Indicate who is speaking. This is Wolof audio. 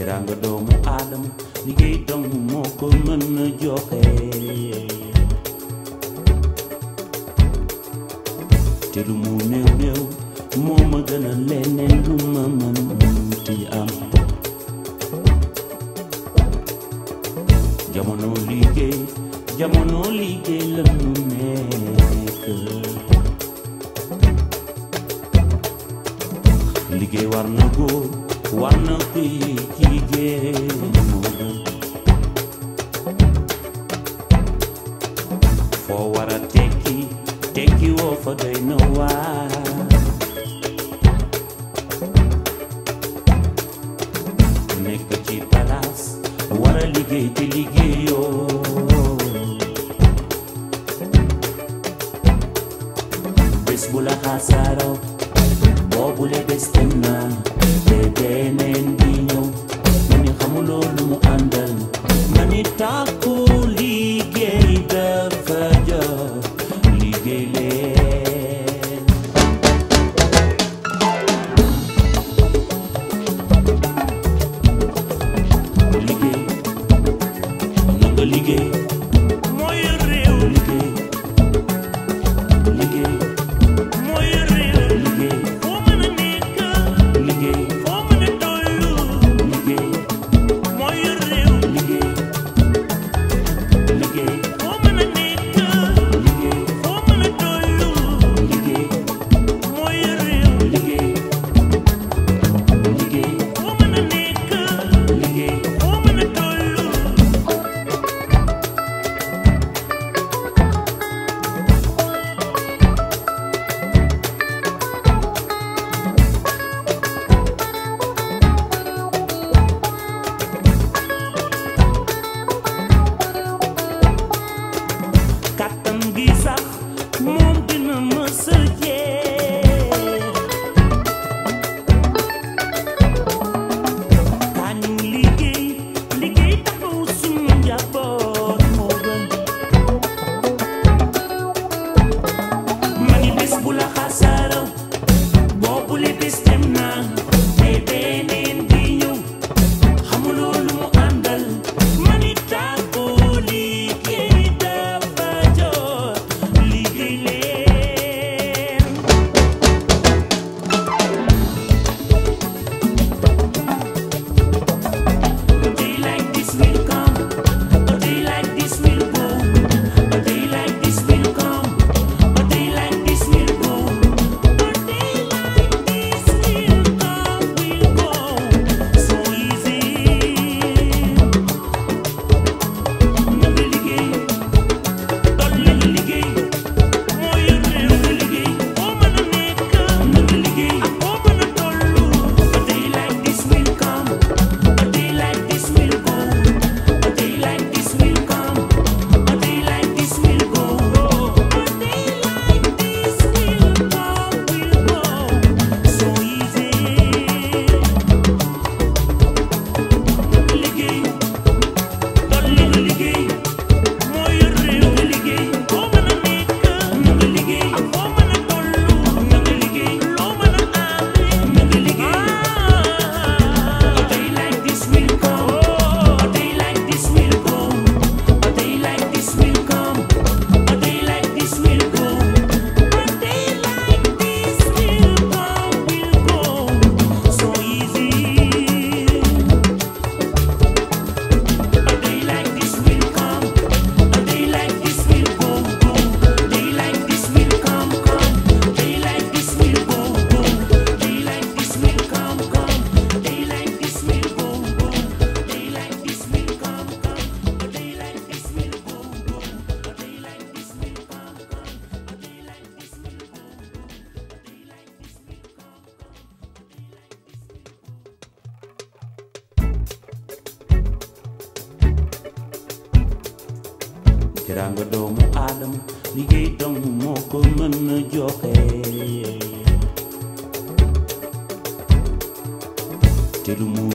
Speaker 1: teraanga doomu aadama liggéey dong moo ko mën a joxe te lu mu néew néew moo ma gën a leneen lu ma mën ti am jamono liggéey jamono liggéey la nu nekk liggéey war na góor war na kuy jigéen moo gën foo war a tekki tekki woo fa doy na waar nekk ci palaas war a liggéey te liggéeyoo bés bu la xasaaroo boobule bés dem na te beneen di ñëw ma ni xamuloo lu mu àndal ma ni tàkku liggéey dafa jot liggéey leen liggéey na nga liggéey mooy réew liggéey liggéey mooy réew liggéey foo mën a nekk liggéey foo mën a tollu liggéey mooy réew liggéey liggéey foo mën a nekk liggéey foo mën a tollu liggéey mooy réew liggéey liggéey foo mën a nekk liggéey foo mën a tollu kàttan gi sax moom dina mës a jeex kañu liggéey liggéey taxaw suñu njaboot moo gën mani bés bu la xasaaraw boobu le bés dem na te beneen di ñëw xamuloo lu mu àndal mani tàggu liggéey dafa jot liggéey leen A day like this will come, a day like this will go, a day like this will come, a day like this will go, a day like this will come, will go, so easy. Na nga liggéey, dolli nga liggéey, moo yor réew nga liggéey, foo mën a nekk, na nga liggéey, ak foo mën a tollu, a day like this will come. A day like this will go. A day like this will come. A day like this will go. A day like this will come, will go. So easy. Liggéey, dolli nga liggéey, moo yor réew nga liggéey, foo mën a nekk, na nga liggéey, ak foo mën a tollu, na nga liggéey, loo mën a amee, na nga liggéey. A day like this will come. A day like this will go. A day like this will come. A day like this will go. A day like this will come, will go. So easy. A day like this will come. A day like this will go, go. Day like this will come, come. Day like this will go, go. Day like this will come, come. Day like this will go, go. Day like this will come, come. A day like this will go, go. A day like this will come, come. A day like this will go, go. A day like this will come, come. A day like this will teraanga doomu aadama liggéey dong moo ko mën a joxe te lu mu